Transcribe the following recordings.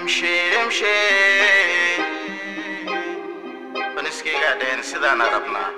imshi imshi baniskaygaa dhehen sidaana rabnaa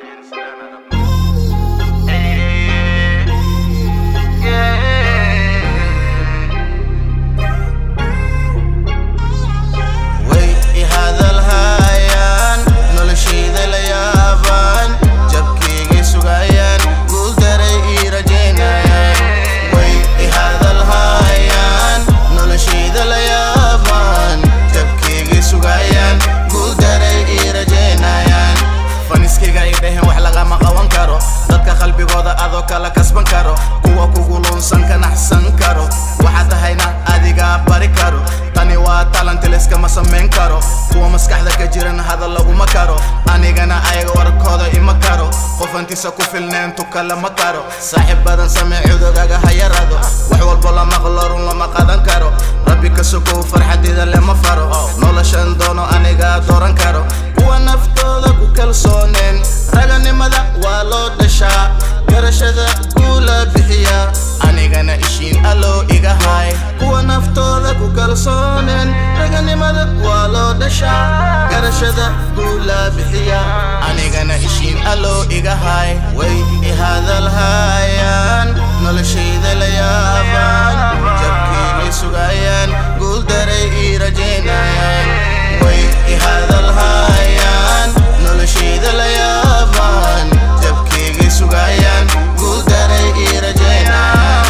way i hadalhayaan noloshayda la yaabaan jabkaygay sugayaan guuldaray ii rajaynayaan way i hadalhayaan noloshayda la yaabaan jabkaygay sugayaan guuldaray ii rajaynayaan faniskayga ay dhaheen wax lagama qaban karo dadka qalbigooda adoo kala kasban karo kuwa kugu luunsan ka naxsan karo waxaa tahayna adigaa bari karo tani waa talantiliskama samayn karo kuwa maskaxda ka jiran hadal laguma karo anigana ayaga warkooda ima karo qofantiisa ku filneen tuka lama karo saaxiib badan samee cudugaga ha yarado wax walbo lama qlorun lama qadan karo rabbi ka sokow farxadeeda lama faro noloshan doono anigaa dooran karo kuwa naftooda ku kalsooneen raganimada waa loo dhashaa garashada guula bixiya anigana ishiin alloo iga hay kuwa naftooda ku kalsooneen raganimada waa loo dhashaa garashada guula bixiya anigana ishiin alloo iga hay way i hadalhayaan noloshayda la yaabaan jabkaygay sugayaan guuldaray ii rajaynayaan way i hadalhayaan noloshayda la yaabaan jabkaygay sugayaan guuldaray ii rajaynayaan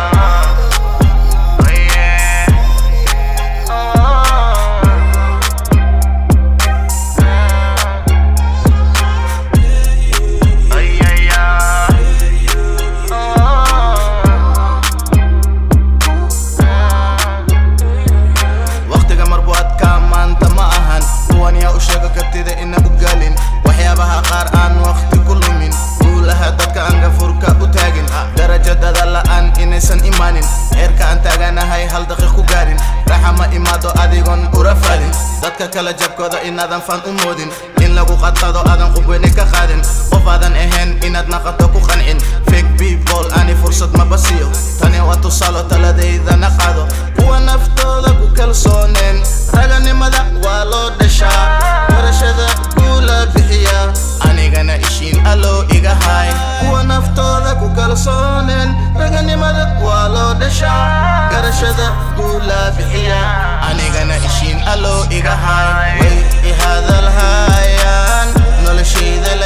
waqtiga marbuadka maanta ma ahan kuwan yaa u sheego kartida ina u galin waxyaabaha qaar aan waqti ku lumin guulaha dadka aan gafurka u taagin darajadada la'aan inaysan imaanin heerka aan taaganahay hal daqiiq ku gaarin raxa ma imaado adigoon ura fadin dadka kala jabkooda inaadan fan u moodin in lagu qadqado aadan qubweyne ka qaadin qof aadan ahayn inaad naqato ku qancin fake people ani fursad ma basiyo tani waa tusaalo taladeydana qaado kuwa naftooda ku kalsooneen raganimada waa loo dhashaa barashada guula bixiya anigana ishiin alloo iga hay kuwa naftooda ku kalsooneen raganimada waa loo dhashaa garashada guula bixiya anigana ishiin alloo iga hay way i hadalhayaan noloshayda